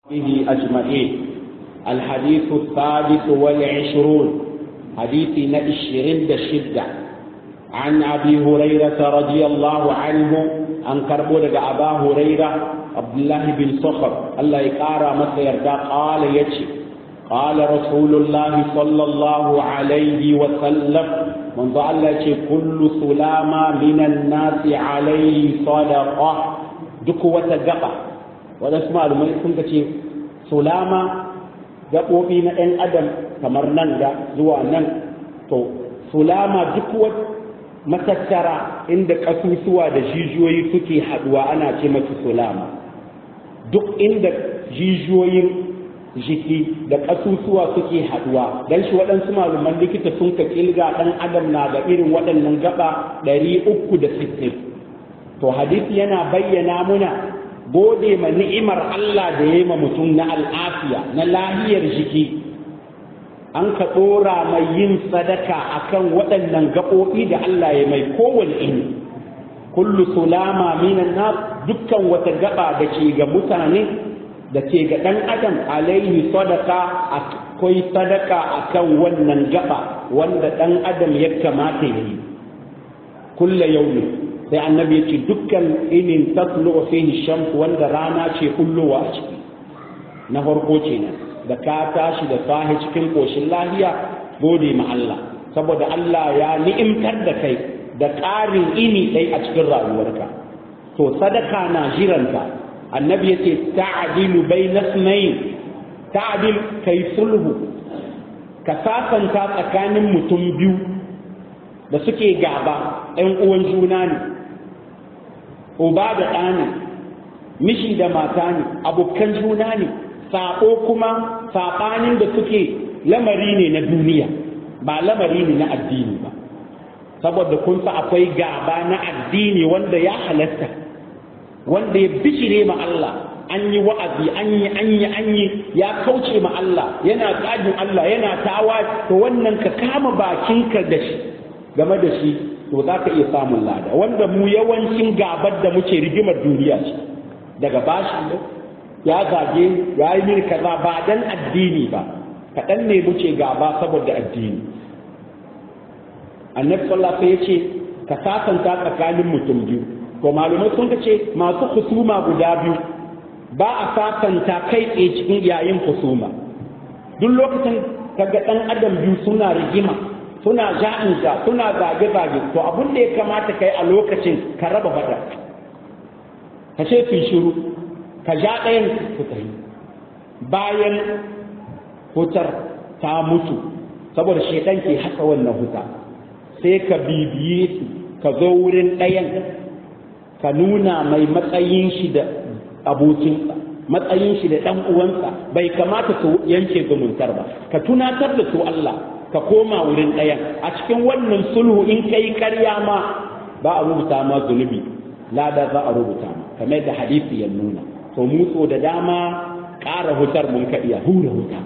به أجمعين الحديث الثالث والعشرون حديث نشرين الشدة عن أبي هريرة رضي الله عنه أن كربولك أبا هريرة عبد الله بن صخر الله يقارى مسير قال يتشي قال رسول الله صلى الله عليه وسلم من ضل كل سلامة من الناس عليه صدقة دكوة جقة waɗansu malumai sun ka ce sulama gaɓoɓi na ɗan adam kamar nan da zuwa nan to sulama duk wata matattara inda ƙasusuwa da jijiyoyi suke haɗuwa ana ce mata sulama duk inda jijiyoyin jiki da ƙasusuwa suke haɗuwa don shi waɗansu malaman likita sun ka ƙilga ɗan adam na da irin waɗannan gaba ɗari uku da sittin to hadisi yana bayyana muna gode ma ni'imar Allah da ya yi ma mutum na al'afiya na lahiyar jiki an ka ɗora mai yin sadaka akan waɗannan gaɓoɓi da Allah ya mai kowane ini kullu sulama minan na dukkan wata gaba da ke ga mutane da ke ga ɗan adam alaihi sadaka akwai sadaka akan wannan gaba wanda ɗan adam ya kamata ya yi kulla yaumin sai annabi ya ce dukkan inin tatlu fihi shams wanda rana ce kullowa a ciki na farko kenan da ka tashi da sahi cikin koshin lahiya gode ma Allah saboda Allah ya ni'imtar da kai da ƙarin ini ɗai a cikin rayuwarka to sadaka na jiranta annabi ya ce ta'dilu bayna ithnayn ta'dil kai sulhu ka sasanta tsakanin mutum biyu da suke gaba ɗan uwan juna ne uba da ɗa ne miji da mata ne abokan juna ne saƙo kuma saɓanin da suke lamari ne na duniya ba lamari ne na addini ba saboda kun sa akwai gaba na addini wanda ya halatta wanda ya bishire ma Allah an yi wa'azi an yi an yi an yi ya kauce ma Allah yana tsajin Allah yana tawa to wannan ka kama bakinka da shi game da shi to za ka iya samun lada wanda mu yawancin gabar da muke rigimar duniya ce daga bashi ne ya zage ya yi mini kaza ba dan addini ba kaɗan ne muke gaba saboda addini annabi sallallahu alaihi ya ce ka sasanta tsakanin mutum biyu to malumai sun ce masu husuma guda biyu ba a sasanta kai tsaye cikin yayin husuma duk lokacin kaga ɗan adam biyu suna rigima suna ja'inja suna zage-zage to abin da ya kamata kai a lokacin ka raba fada ka ce fi shiru ka ja ɗayan su tafi bayan hutar ta mutu saboda shaidan ke haka wannan huta sai ka bibiye su ka zo wurin ɗayan ka nuna mai matsayin shi da abokinsa matsayin shi da ɗan uwansa bai kamata su yanke zumuntar ba ka tunatar da su Allah ka koma wurin ɗayan a cikin wannan sulhu in kai karya ma ba a rubuta ma zunubi lada za a rubuta ma kamar da hadisi ya nuna to mutso da dama ƙara hutar mun ka iya hura huta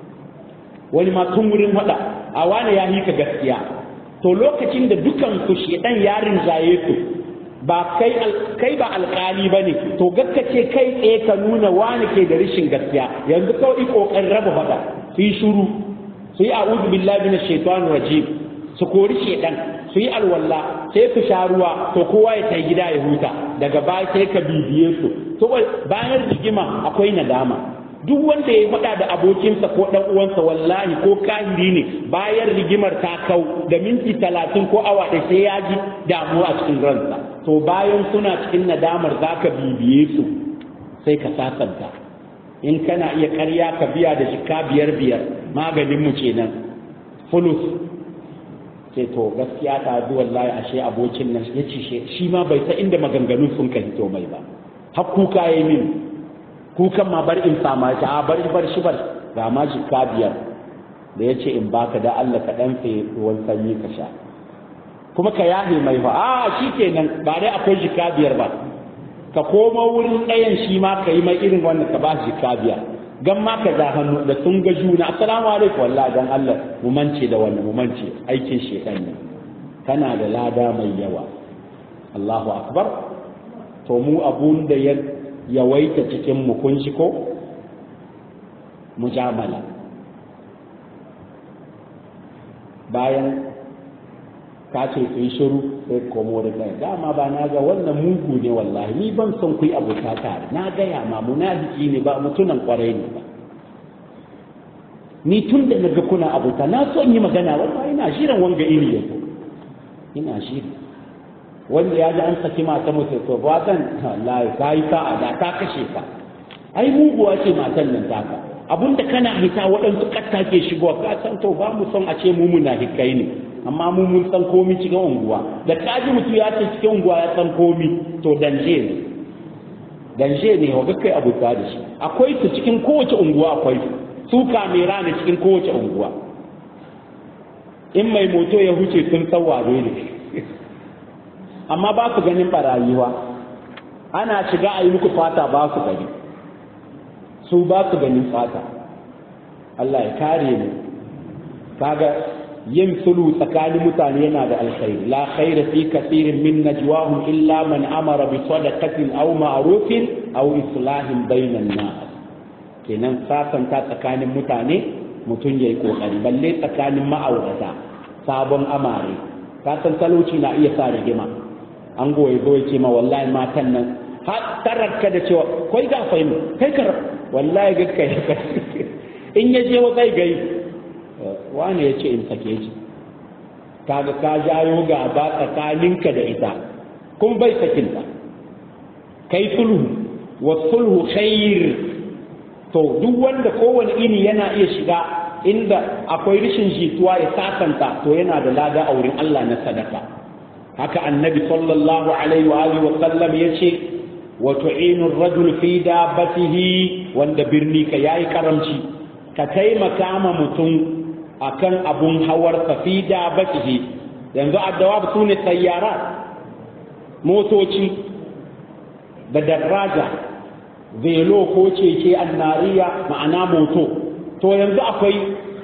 wani ma tun wurin hada a wani ya hika gaskiya to lokacin da dukan ku shedan yarin zaye ku ba kai kai ba alkali bane to gaskace kai tsaye ka nuna wani ke da rishin gaskiya yanzu kawai kokarin raba fada su yi shuru su yi a'udhu billahi minash shaitanir rajim su kori shedan su yi alwalla sai su sha ruwa to kowa ya tai gida ya huta daga baya sai ka bibiye su to bayan rigima akwai nadama duk wanda ya faɗa da abokinsa ko ɗan uwansa wallahi ko kahiri ne bayan rigimar ta kau da minti talatin ko awa ɗaya sai ya ji damuwa a cikin ransa to bayan suna cikin nadamar za ka bibiye su sai ka sasanta in kana iya karya ka biya da shika biyar biyar maganin mu kenan fulus sai to gaskiya ta zuwa wallahi ashe abokin nan ya ce shi ma bai ta inda maganganun sun ka hito mai ba har kuka yi min kukan ma bar in sama shi a bar bar shi bar ga ma shika biyar da ya ce in baka da Allah ka dan sai ruwan sanyi ka sha kuma ka yahe mai fa a shi kenan ba dai akwai shika biyar ba ka koma wurin ɗayan shi ma ka yi mai irin wannan ka ba shi kabiya gan ma ka za hannu da sun ga juna assalamu alaikum wallahi dan Allah mu mance da wannan mu mance aikin shedan ne kana da lada mai yawa Allahu akbar to mu abun da ya yawaita cikin mu kun shi ko mujamala bayan ka ce su yi shiru sai komo da kai dama ba na ga wannan mugu ne wallahi ni ban son ku yi abuta tare na gaya ma munafiki ne ba mutunan kwarai ne ba ni tun da naga kuna abuta na so in yi magana wallahi ina shirin wanga iri yanzu ina shiri wanda ya ji an saki mata mutu to ba san wallahi ka yi sa'a da ta kashe ka ai muguwa ce matan nan taka abinda kana hita waɗansu ƙatta ke shigowa ka san to ba mu son a ce mu munafikai ne amma mu mun san komi cikin unguwa da kaji mutum ya ce cikin unguwa ya san komi to danje ne danje ne wa kai abu da shi akwai su cikin kowace unguwa akwai su su kamera ne cikin kowace unguwa in mai moto ya huce sun san wane ne amma ba su ganin barayiwa ana shiga a yi muku fata ba su gani su ba su ganin fata Allah ya kare mu kaga yin sulhu tsakanin mutane yana da alkhairi la khaira fi kathirin min najwahum illa man amara bi sadaqatin aw ma'rufin aw islahin bainan nas kenan sasanta tsakanin mutane mutum yayi kokari balle tsakanin ma'aurata sabon amare ka san talauci na iya sa rigima an goye zo ya ce ma wallahi matan nan har tararka da cewa kai ga fahimu kai ka wallahi ga kai in ya je wa kai gai wane ya ce in sake shi kaga ka jayo gaba tsakaninka da ita kun bai sakinta kai sulhu wa sulhu khair to duk wanda kowane ini yana iya shiga inda akwai rashin jituwa ya sasanta to yana da lada a wurin Allah na sadaka haka annabi sallallahu alaihi wa alihi wa sallam yace wa tu'inu ar-rajul fi dabbatihi wanda birni ka yayi karamci ka taimaka ma mutum akan abun hawar fi dabbatihi yanzu addawa su ne sayyara motoci da daraja velo ko keke annariya ma'ana moto to yanzu akwai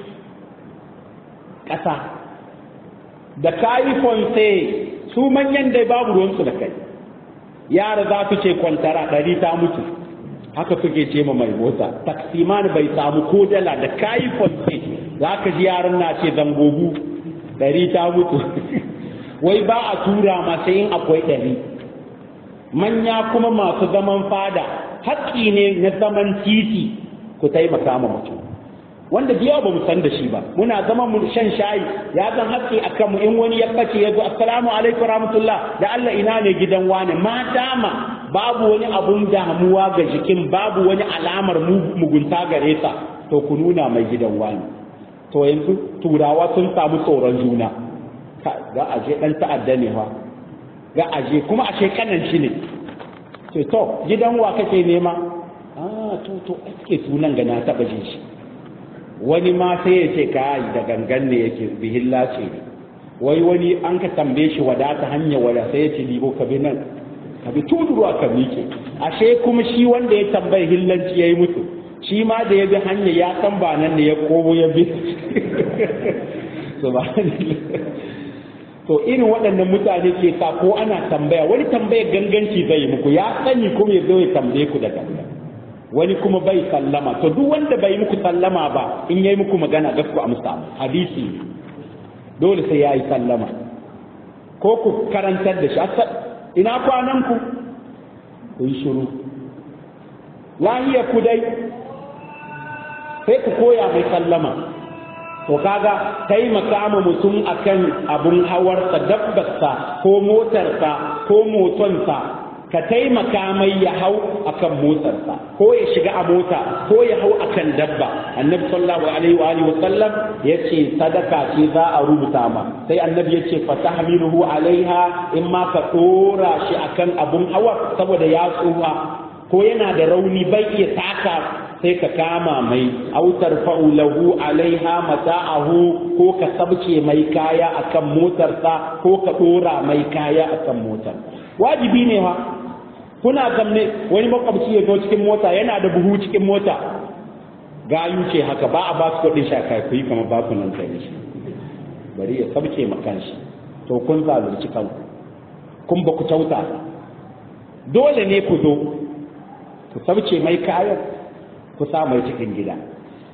ƙasa da kayi fonse su manyan dai babu ruwansu da kai yara za su ce kwantara ɗari ta mutu haka suke ce ma mai mota taksiman bai samu ko dala da kayi fonse za ka ji yaran na ce zangogu ɗari ta mutu wai ba a tura masa yin akwai ɗari manya kuma masu zaman fada haƙƙi ne na zaman titi ku taimaka ma mutum wanda biya ba mu san da shi ba muna zama mu shan shayi ya zan haƙƙi a kanmu in wani ya bace ya zo assalamu alaikum rahmatullah da Allah ina ne gidan wani ma dama babu wani abun damuwa ga jikin babu wani alamar mugunta gare sa to ku nuna mai gidan wani to yanzu turawa sun samu tsoron juna ga aje dan ta'adda ne fa ga aje kuma ashe kanan shi ne to to gidan wa kake nema ah to to ake sunan ga na taba jin shi wani ma sai ya ce kai da gangan ne yake bihilla ce ne wai wani an ka tambaye shi wadata hanya wada sai ya ce libo ka bi nan ka bi tuduruwa ka miƙe ashe kuma shi wanda ya tambayi hillanci yayi mutu shi ma da ya bi hanya ya san ba nan ne ya komo ya bi to irin waɗannan mutane ke sa ko ana tambaya wani tambaya ganganci zai yi muku ya sani kuma ya zo ya tambaye ku da gangan wani kuma bai sallama to duk wanda bai muku sallama ba in yayi muku magana ga ku amsa hadisi dole sai yayi sallama ko ku karantar da shi ina kwanan ku ku yi shiru lahiya ku dai sai ku koya mai sallama to kaga taimaka ma mutum akan abun hawarsa dabbarsa ko motarsa ko motonsa ka taimaka mai ya hau akan motarsa ko ya shiga a mota ko ya hau akan dabba annabi sallallahu alaihi wa alihi wasallam yace sadaka ce za a rubuta ma sai annabi yace fa tahmiluhu alaiha in ma ka dora shi akan abun hawa saboda ya tsufa ko yana da rauni bai iya taka sai ka kama mai autar fa'ulahu alaiha mata'ahu ko ka sabce mai kaya akan motarsa ko ka dora mai kaya akan motar wajibi ne ha kuna zamne wani makwabci ya zo cikin mota yana da buhu cikin mota gayu ce haka ba a ba su kuɗin shaka ku yi kamar ba ku nan sai shi bari ya sabce makan shi to kun zalunci kanku kun ba ku kyauta dole ne ku zo ku sabce mai kayan ku sa mai cikin gida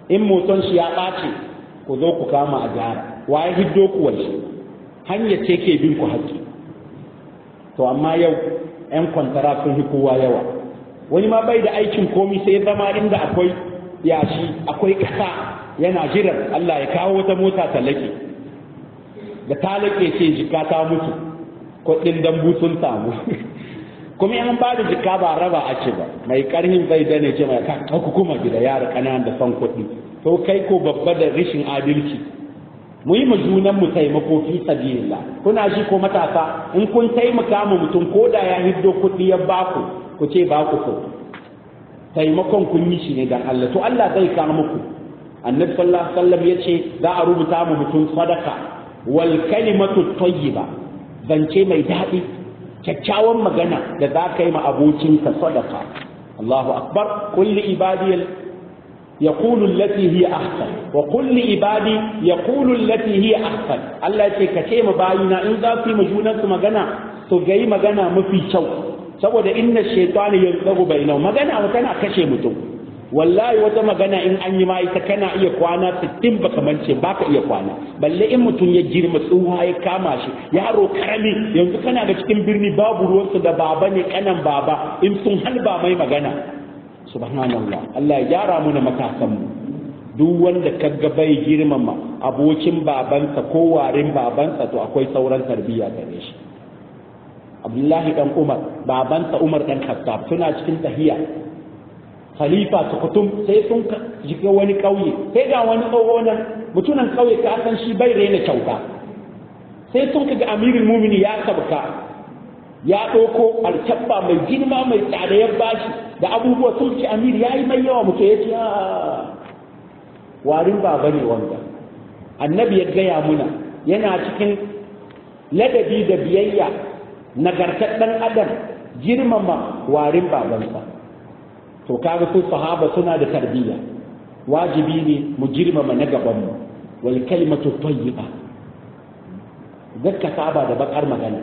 in moton shi ya ɓace ku zo ku kama a gyara waye hiddo ku wai hanya ce ke bin ku haƙƙi to amma yau 'yan kwantara sun fi kowa yawa wani ma bai da aikin komi sai zama inda akwai yashi akwai ƙasa yana jiran Allah ya kawo wata mota ta lake da ta lake ce jika ta mutu kuɗin dambu sun samu kuma yan ba da jika ba raba a ce ba mai karhin zai dane ce mai ka kuma gida yara ƙananan da son kuɗi to kai ko babba da rashin adalci mu yi ma junan mu taimako fi sabilillah kuna ji ko matasa in kun taimaka mu mutum ko da ya hiddo kuɗi ya baku ku ce ba ku so taimakon kun yi shi ne dan Allah to Allah zai kawo muku annabi sallallahu alaihi wasallam yace za a rubuta mu mutum sadaka wal kalimatu tayyiba zance mai daɗi kyakkyawan magana da za ka yi ma abokinka sadaka Allahu akbar kulli ibadiyal يقول التي هي أحسن وكل عبادي يقول التي هي أحسن الله يقول كتيم باينا إن ذا في مجونا مغانا تغيي مغانا مفي شو saboda inna shaytani yanzagu bainahu magana wa tana kashe mutum wallahi wata magana in an yi ma ita kana iya kwana 60 baka mance baka iya kwana balle in mutum ya girma tsuha ya kama shi yaro karami yanzu kana ga cikin birni babu ruwansu da baba ne kanan baba in sun halba mai magana subhanallah Allah ya gyara mu na matasan mu duk wanda kaga bai girmama abokin babansa ko warin babansa to akwai sauran tarbiyya gare shi Abdullahi dan Umar babansa Umar dan Khattab suna cikin tahiya khalifa su kutum sai sun shiga wani kauye sai ga wani tsoho nan mutunan kauye ka san shi bai raina kyauta sai sun kaga amirul mumini ya sabka ya ɗauko alkyabba mai girma mai tsada ya bashi da abubuwa sun ce amir ya yi mai yawa muke ya ce warin baba ne wanda annabi ya gaya muna yana cikin ladabi da biyayya nagartar ɗan adam girmama warin babansa to kaga su sahaba suna da tarbiyya wajibi ne mu girmama na gabanmu wal kalimatu tayyiba zakka saba da bakar magana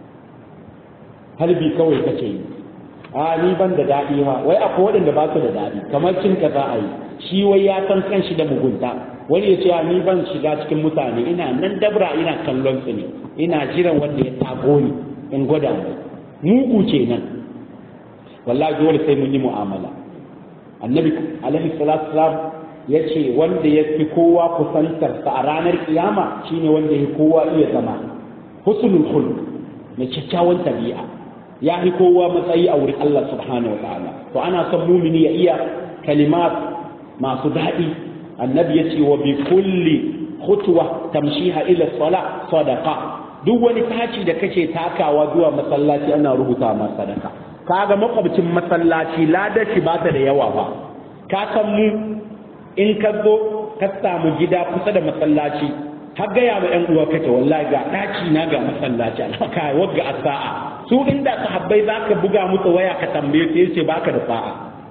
halbi kawai kake yi a ni ban da daɗi ma wai akwai waɗanda ba su da daɗi kamar cin ka za a yi shi wai ya san kanshi da mugunta wani ya ce a ni ban shiga cikin mutane ina nan dabra ina kallon su ne ina jiran wanda ya tago ni in gwada mu mugu kenan wallahi dole sai mun yi mu'amala annabi alaihi salatu wasalam ya ce wanda ya fi kowa kusantar sa a ranar kiyama shine wanda ya kowa iya zama husnul khuluq mai kyakkyawan tabi'a ya fi kowa matsayi a wurin Allah subhanahu wa ta'ala to ana son mumini ya iya kalimat masu daɗi annabi ya ce wa bi kulli khutwa tamshiha ila sala sadaqa duk wani taci da kake takawa zuwa masallaci ana rubuta ma sadaka kaga makwabcin masallaci ladaci ba ta da yawa ba ka san mu in ka zo ka samu gida kusa da masallaci har gaya ma 'yan uwa kake wallahi ga ɗaci na ga masallaci alhaka wagga a sa'a su inda sahabbai za ka buga musu waya ka tambaye su yace baka da sa'a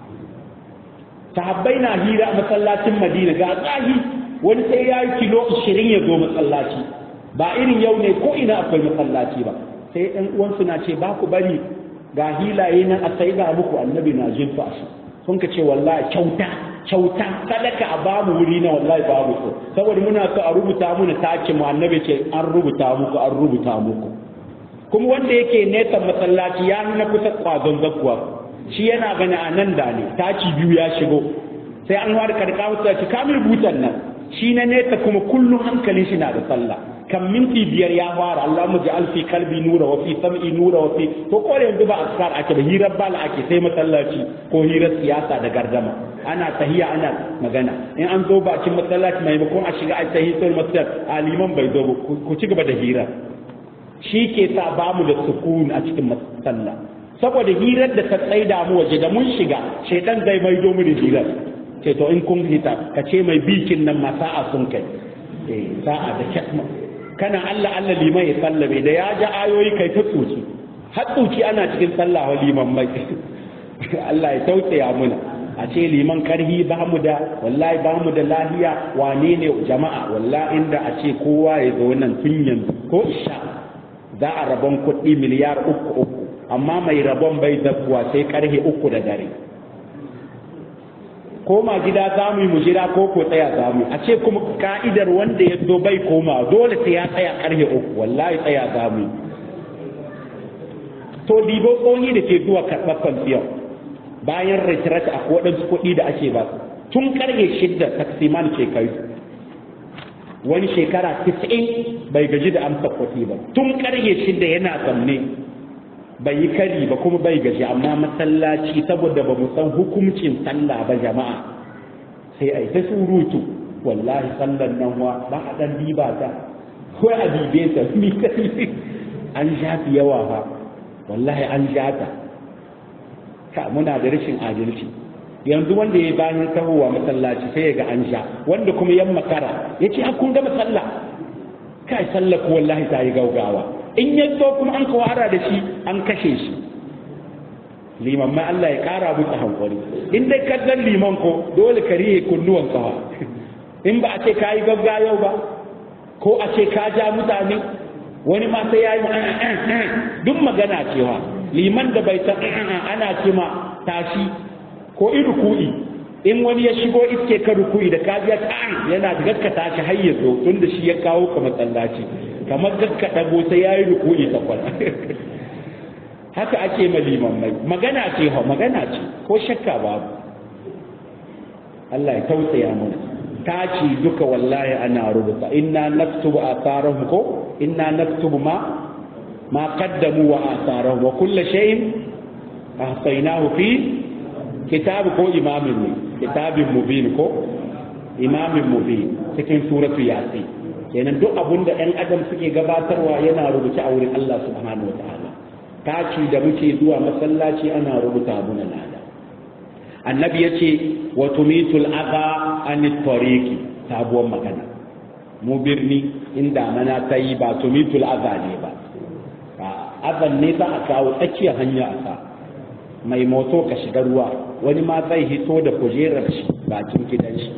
sahabbai na hira a masallacin madina ga tsahi wani sai ya yi kilo ashirin ya zo masallaci ba irin yau ne ko ina akwai masallaci ba sai ɗan uwansu na ce ba ku bari ga hilaye nan a sai ga muku annabi na jin su sun ka ce wallahi kyauta kyauta sadaka a bamu wuri na wallahi babu so saboda muna so a rubuta muna take mu annabi ce an rubuta muku an rubuta muku kuma wanda yake nesa masallaci ya nuna kusa kwazon zakkuwa shi yana gani a nan da ne taki biyu ya shigo sai an ware karka musu ci kamar butan nan shi na nesa kuma kullum hankalin shi na da sallah kan minti biyar ya fara Allah mu ja'al fi kalbi nura wa fi sam'i nura wa fi to ko yanzu ba askar ake da hirar bala ake sai masallaci ko hirar siyasa da gardama ana tahiya ana magana in an zo bakin masallaci maimakon a shiga a tahiyatul masjid aliman bai zo ku ci gaba da hira shi ke sa ba mu da sukun a cikin masalla saboda hirar da ta tsaida mu waje da mun shiga shaidan zai maido mu da hirar ce to in kun hita ka ce mai bikin nan ma sa'a sun kai eh sa'a da kyatma kana Allah Allah liman ya sallame da ya ja ayoyi kai ta tsoci har tsoci ana cikin sallah wa liman mai Allah ya tausaya muna a ce liman karhi ba mu da wallahi ba mu da lahiya wane ne jama'a wallahi inda a ce kowa ya zo nan tun yanzu ko isha za a rabon kuɗi miliyar uku uku amma mai rabon bai zakuwa sai karhe uku da dare koma gida za mu yi mu jira ko ko tsaya za mu a ce kuma ka'idar wanda ya zo bai koma dole sai ya tsaya karfe uku wallahi tsaya za mu yi to dibo tsohi da ke zuwa karɓar kwanciyar bayan retirat a waɗansu kuɗi da ake ba tun karfe shidda taksiman ke kai wani shekara 90 bai gaji da amsa kuɗi ba tun karfe shidda yana zamne bai yi kari ba kuma bai gaji amma masallaci saboda ba mu san hukuncin sallah ba jama'a sai a yi ta surutu wallahi sallan nan wa ba a dan diba ta ko a dibe ta mi kai an shafi yawa ba wallahi an jata ka muna da rashin adalci yanzu wanda ya bayan tahowa masallaci sai ya ga an sha wanda kuma yan makara ya ce kun gama sallah kai sallah ko wallahi ta yi gaugawa in ya zo kuma an kawara da shi an kashe shi liman ma Allah ya kara musu hankali in dai kallon liman ko dole ka riye kunnuwan kawa in ba a ce ka yi gagga yau ba ko a ce ka ja mutane wani ma sai ya yi duk magana cewa liman da bai san ana ce ma tashi ko in ruku'i in wani ya shigo iske ka ruku'i da ka biya ta'an yana da gaskata shi har ya zo tun da shi ya kawo ka masallaci kamar gakka dago sai ya yi ruku'i takwal haka ake ma limammai magana ce ha magana ce ko shakka babu Allah ya tausaya mana ta ci duka wallahi ana rubuta inna naktubu atharahum ko inna naktubu ma ma qaddamu wa atharahum wa kullu shay'in ahsaynahu fi kitab ko imamin ne kitabin mubin ko imamin mubin cikin suratu yasin kenan duk abun da ɗan adam suke gabatarwa yana rubuce a wurin Allah subhanahu wataala taci da muke zuwa masallaci ana rubuta abu na lada annabi ya ce wa tumitul adha an tariqi sabuwar magana mu birni inda mana ta yi ba tumitul adha ne ba azan ne za a kawo tsakiyar hanya a sa mai moto ka shiga ruwa wani ma zai hito da kujerar shi bakin gidan shi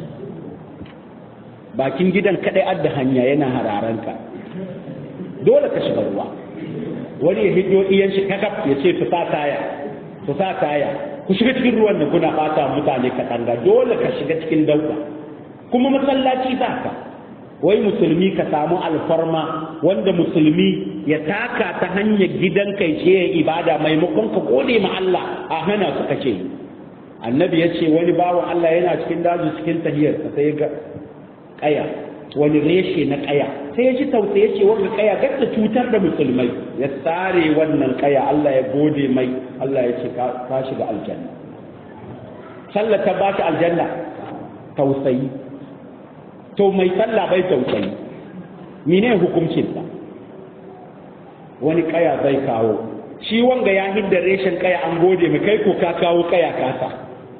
bakin gidan kadai adda hanya yana hararanka dole ka shiga ruwa wani ya hiddo iyan shi kakaf ya ce su sa taya su sa taya ku shiga cikin ruwan da kuna bata mutane katanga dole ka shiga cikin dauka kuma masallaci za ka wai musulmi ka samu alfarma wanda musulmi ya taka ta hanyar gidan kai ce ya ibada maimakon ka gode ma Allah a hana su kace annabi ya ce wani bawan Allah yana cikin daji cikin tahiyarsa sai ga kaya wani reshe na kaya sai ya ji tausayi ya ce wanda kaya gadda cutar da musulmai ya tsare wannan kaya Allah ya gode mai Allah ya ce ka shiga aljanna sallah ta ba shi aljanna tausayi to mai sallah bai tausayi mene hukuncin sa wani kaya zai kawo shi wanga ya hidda reshen kaya an gode mai kai ko ka kawo kaya kasa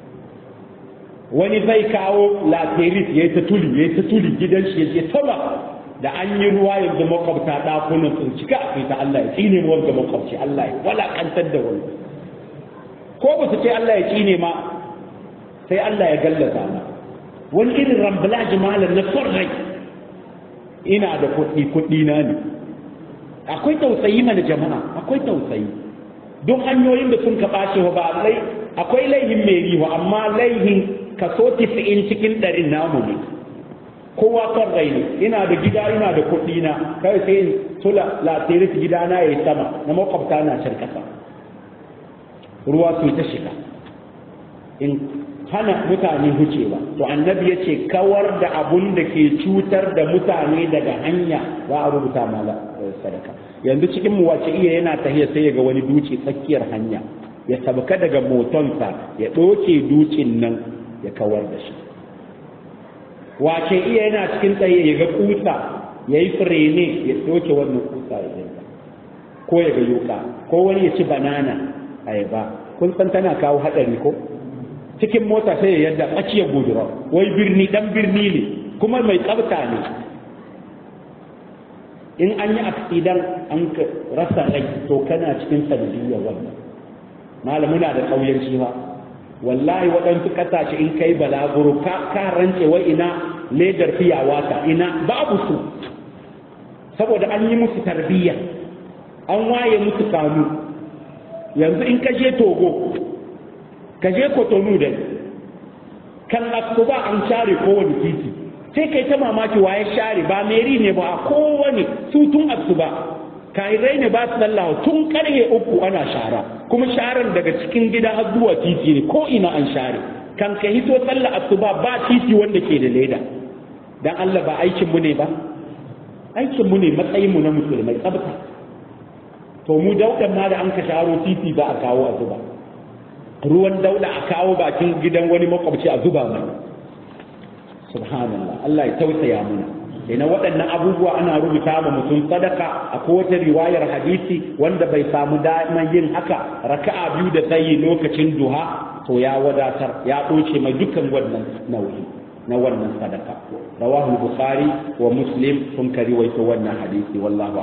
wani zai kawo laterit ya yi ta tuli ya yi ta tuli gidan shi ya ce sama da an yi ruwa yanzu makwabta ɗakunan sun cika a fita Allah ya tsine mu wanda makwabci Allah ya walakantar da wani ko ba su ce Allah ya tsine ma sai Allah ya gallaza ma wani irin rambala jimalar na son rai ina da kuɗi kuɗi na ne akwai tausayi mana jama'a akwai tausayi don hanyoyin da sun ka ɓace ba lai akwai laihin mai riwa amma laihin kaso tisa'in cikin ɗarin namu ne kowa son rai ne ina da gida ina da kuɗi na kai sai in tula latiris gida na yayi sama na makwabta na can ƙasa ruwa su ta shiga in hana mutane hucewa to annabi ya ce kawar da abun da ke cutar da mutane daga hanya za a rubuta mala sadaka yanzu cikin mu wace iya yana tahiya sai ya ga wani duci tsakiyar hanya ya sabka daga motonsa ya ɗoke dukin nan ya kawar da shi wace iya yana cikin tsaye ya ga kusa ya yi firene ya ɗoke wannan kusa ya yanka ko ya ga yuka ko wani ya ci banana ayaba kun san tana kawo haɗari ko cikin mota sai ya yadda tsakiyar gudura wai birni dan birni ne kuma mai tsabta ne in an yi aksidan an rasa rai to kana cikin sanadiyyar wannan malamuna da ƙauyenci ba wallahi waɗansu ƙasashe in kai balaguro ka ka rance wai ina ledar fiyawa ta ina babu su saboda an yi musu tarbiyya an waye musu kanu yanzu in ka je togo ka je kotonu da kan asuba an share kowane titi sai kai ta mamaki waye share ba meri ne ba a kowane su tun asuba kairai ne ba su lallawa tun karhe uku ana shara kuma sharan daga cikin gida har zuwa titi ne ko ina an share kan ka hito sallah asuba ba titi wanda ke da leda dan Allah ba aikin mu ne ba aikin mu ne matsayin mu na musulmai tsabta to mu daudan ma da an ka sharo titi za a kawo a zuba ruwan dauda a kawo bakin gidan wani makwabci a zuba mai subhanallah Allah ya tausaya muna ina waɗannan abubuwa ana rubuta ma mutum sadaka a kowace riwayar hadisi wanda bai samu daman yin haka raka'a biyu da tsayi lokacin duha to ya wadatar ya ɗoce mai dukkan wannan nauyi na wannan sadaka rawahu bukhari wa muslim sun kari waito wannan hadisi wallahu